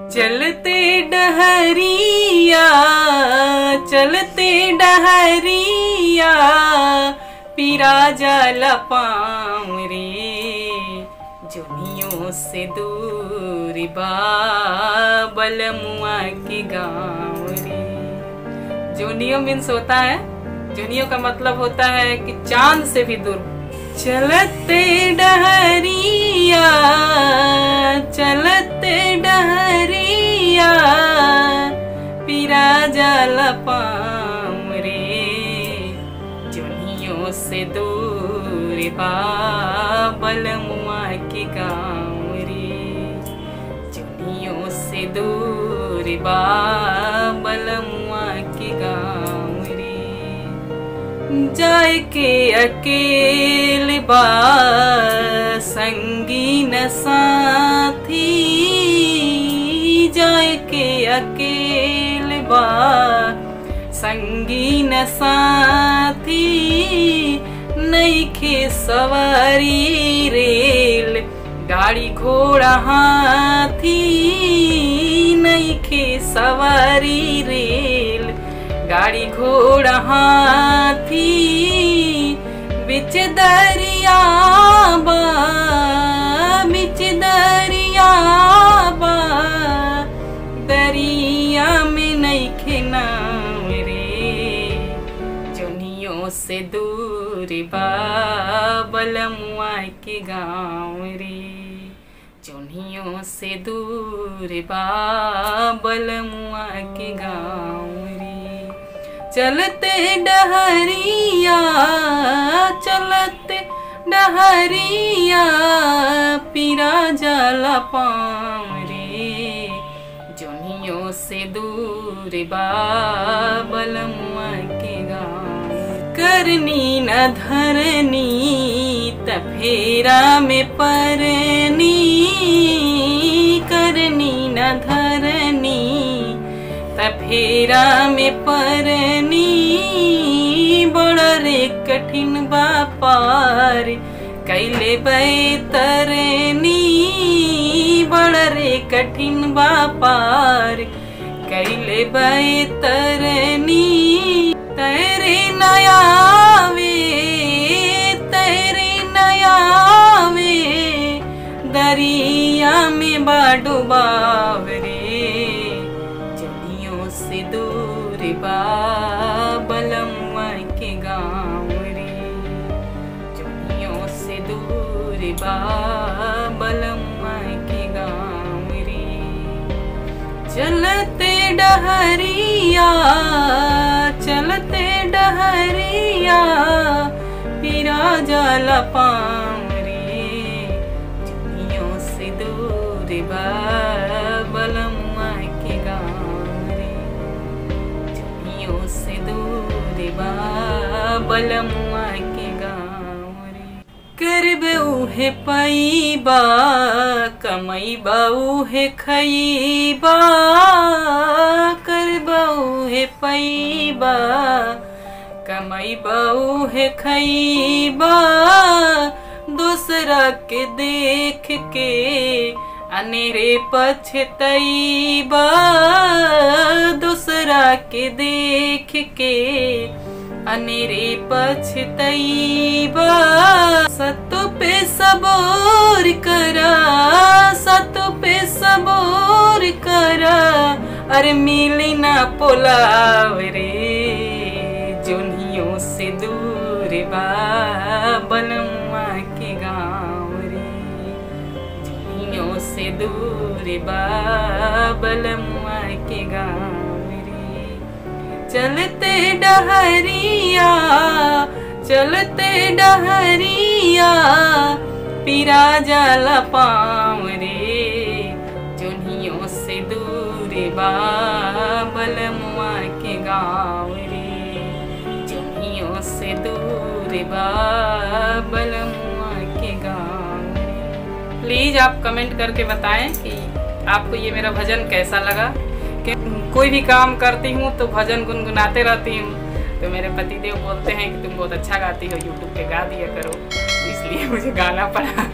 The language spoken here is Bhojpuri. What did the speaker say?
चलते डहरिया चलते डहरिया पीरा जाला पाँव रे जुनियों से दूर बा बलमुआ के गाँव रे जूनियो मीन्स होता है जूनियो का मतलब होता है कि चांद से भी दूर चलते डहरिया चलते डहरिया पीरा जाला पाँव रे जुनियों से दूर बा बलमुआ के गाँव रे जुनियों से दूर बा बलमुआ के गाँव रे जाय के अकेल बा संगी न साथी जाय के अकेल बा संगी न साथी नईखे सवारी रेल गाड़ी घोड़ा हाथी नईखे सवारी रेल गाड़ी घोड़ा हाथी बिच दरिया बा बिच दरिया बा दरिया में नईखे नाव रे जुनियों से दूर बा बलमुआ के गाँव रे जुनियों से दूर बा बलमुआ के गाँव रे चलते डहरिया चलते डहरिया पीरा जाला पाँव रे जुनियों से दूर बा बलमुआ के गाँव करनी न धरनी तफेरा में परनी करनी न धरनी तफेरा में परनी बड़ा रे कठिन बापार कैले बैतरनी बड़ा रे कठिन बापार कैले बैतरनी तेरे नयावे तेरे नयावे दरिया में बाडुबाव रे जनियों से दूर बा बलमुआ के गाँव रे जनियों से दूर बा बलमुआ के गाँव रे चलते डहरिया चलते डहरिया पीरा जाला पाँव रे जुनियों से दूर बा बलमुआ के गाँव रे जुनियों से दूर बा बलमुआ के गाँव रे करब उहे पैबा कमैबा उहे खैबा करब उहे पैबा कमैबा उहे खैबा दूसरा के देख के अनेरे पछतैबा दूसरा के देख के अनेरे पछतैबा सतो पे सबोर करा सतो पे सबोर करा अरे मिली ना पोलाव रे जुनियों से दूर बा बनमुआ के गाँव रे जुनियों से दूर बा बलमुआ के गाँव रे चलते डहरिया चलते डहरिया पीरा जाला पाँव रे जुनियों से दूर बा बलमुआ के गाँव रे जुनियों से दूर बा बलमुआ के गाँव रे प्लीज आप कमेंट करके बताएं कि आपको ये मेरा भजन कैसा लगा कि कोई भी काम करती हूँ तो भजन गुनगुनाते रहती हूँ तो मेरे पतिदेव बोलते हैं कि तुम बहुत अच्छा गाती हो यूट्यूब पे गा दिया करो इसलिए मुझे गाना पड़ा